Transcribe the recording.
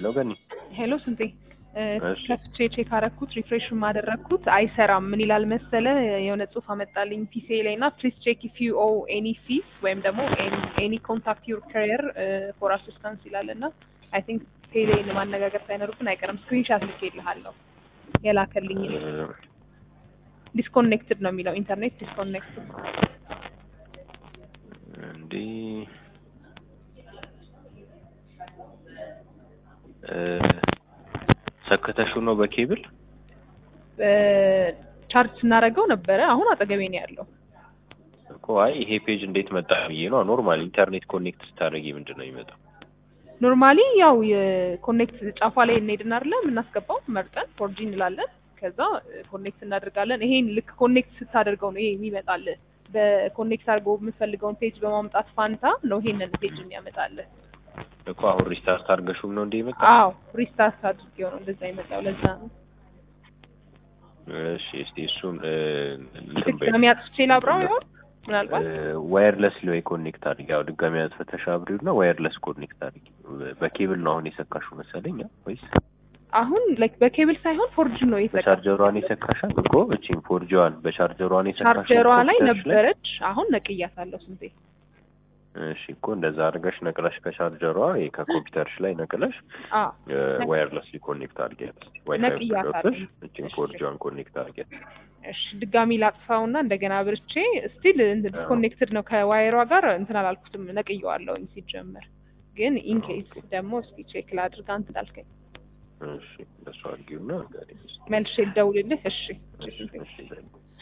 ሄሎ ገኒ ሄሎ ስንቴ እ፣ እሺ። ከፍቼ ቼክ አረኩት ሪፍሬሽን ማደረግኩት አይሰራም። ምን ይላል መሰለ የሆነ ጽሁፍ አመጣልኝ ፒሲ ላይ እና ፕሊዝ ቼክ ኢፍ ዩ ኦ ኤኒ ፊስ ወይም ደግሞ ኤኒ ኮንታክት ዩር ካሪየር ፎር አሲስታንስ ይላል እና አይ ቲንክ ቴሌን ማነጋገር ሳይኖርብን አይቀርም። ስክሪንሻት ልኬልሃለሁ የላከልኝ ዲስኮኔክትድ ነው የሚለው ኢንተርኔት ዲስኮኔክትድ እንዲህ እ፣ ሰክተሽው ነው በኬብል ቻርጅ ስናደርገው ነበረ። አሁን አጠገቤ ነው ያለው። እኮ አይ ይሄ ፔጅ እንዴት መጣ ብዬ ነው። ኖርማል ኢንተርኔት ኮኔክት ስታደርጊ ምንድን ነው የሚመጣው? ኖርማሊ ያው የኮኔክት ጫፏ ላይ እንሄድና አይደለ የምናስገባው መርጠን ፎርጂ እንላለን። ከዛ ኮኔክት እናደርጋለን። ይሄን ልክ ኮኔክት ስታደርገው ነው ይሄ የሚመጣልህ። በኮኔክት አድርገው የምትፈልገውን ፔጅ በማምጣት ፋንታ ነው ይሄንን ፔጅ የሚያመጣልህ። እኮ አሁን ሪስታርት አድርገሽውም ነው እንደ ይመጣ? አዎ ሪስታርት አድርጌው ነው እንደዛ ይመጣው። ለዛ ነው እሺ እስቲ እሱን እ፣ እንትን በይ። ድጋሚ አጥፍቼ ላብራው ይሆን ምናልባት ዋየርለስ ላይ ኮኔክት አድርጊ። ያው ድጋሚ አጥፍተሽ አብሪው እና ዋየርለስ ኮኔክት አድርጊ። በኬብል ነው አሁን የሰካሽው መሰለኝ አ? ወይስ አሁን ላይክ በኬብል ሳይሆን ፎርጂ ነው የተጠቀምኩት። በቻርጀሯን የሰካሻት? እኮ እቺን ፎርጂዋን በቻርጀሯን የሰካሻት ቻርጀሯ ላይ ኮምፒውተርሽ ነበረች። አሁን ነቅያታለሁ ስንቴ እሺ እኮ እንደዛ አድርገሽ ነቅለሽ ከቻርጀሯ ይሄ ከኮምፒውተርሽ ላይ ነቅለሽ አዎ ዋየርለስሊ ኮኔክት አድርጊያት። ዋይፋይ ነቅያታለሁ። ገብተሽ እቺን እሺ። ፎርጂዋን ኮኔክት አድርጊያት። እሺ ድጋሚ ላጥፋውና እንደገና አብርቼ ስቲል ዲስኮኔክትድ ነው ከዋይሯ ጋር እንትን አላልኩትም ነቅየዋለሁኝ ሲጀመር ግን ኢንኬስ ደግሞ እስኪ ቼክ ላድርግ አንተ እንዳልከኝ እሺ እንደሱ አድርጊውና ጋር መልሼ ልደውልልህ እሺ እሺ እሺ